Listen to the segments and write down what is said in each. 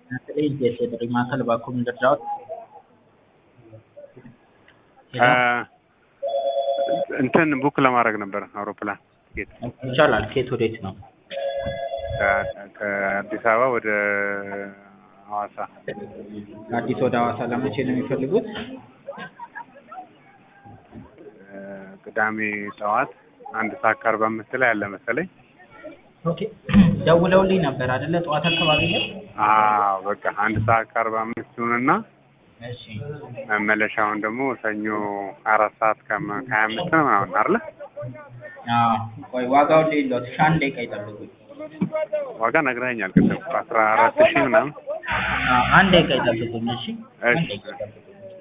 በተለይ የጥሪ ማዕከል እባክዎ እንርዳዎት? እንትን ቡክ ለማድረግ ነበር አውሮፕላን ቲኬት ይቻላል። ከየት ወዴት ነው? ከ- ከአዲስ አበባ ወደ ሐዋሳ ከአዲስ ወደ ሐዋሳ ለመቼ ነው የሚፈልጉት? እ፣ ቅዳሜ ጠዋት አንድ ሰዓት ከአርባ አምስት ላይ አለ መሰለኝ። ኦኬ ደውለውልኝ ነበር አይደለ? ጠዋት አካባቢ ላይ። አዎ በቃ አንድ ሰዓት ከአርባ አምስት ይሁንና እሺ መመለሻውን ደግሞ ሰኞ አራት ሰዓት ከመ- ከሀያ አምስት ነው ምናምን አይደለ? አዎ ቆይ ዋጋውን ልይሎት። እሺ አንድ ደቂቃ ይጠብቁኝ። ዋጋ ነግረኸኛል ቅድም አስራ አራት ሺህ ምናምን አዎ አንድ ደቂቃ ይጠብቁኝ። እሺ አንድ እሺ። ደቂቃ ይጠብቁኝ።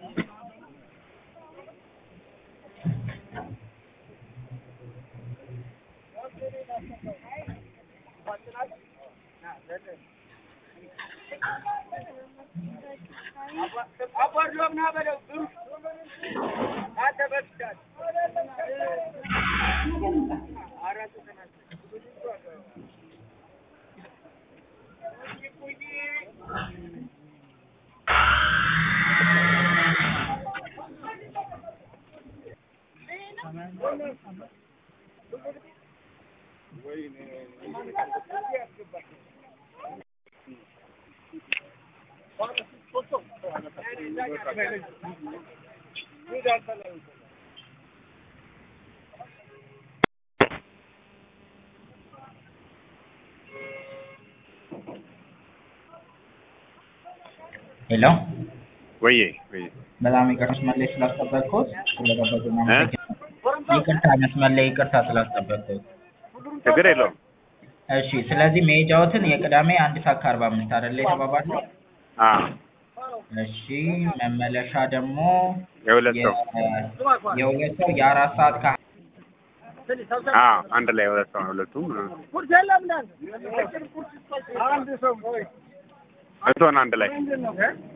ሄሎ ወዬ ወዬ በጣም ይቅርታ መስመር ላይ ስላስጠበቅኩት ስለጠበቁ ይቅርታ መስመር ላይ ይቅርታ ስላስጠበቅኩት። ችግር የለውም። እሺ ስለዚህ መሄጃዎትን የቅዳሜ አንድ ሰዓት ከአርባ አምስት አይደለ የተባባልነው? አዎ እሺ መመለሻ ደግሞ የሁለት ሰው የ- የሁለት ሰው የአራት ሰዓት ከ አዎ አንድ ላይ ሁለት ሰው ነው ሁለቱም እቶን አንድ ላይ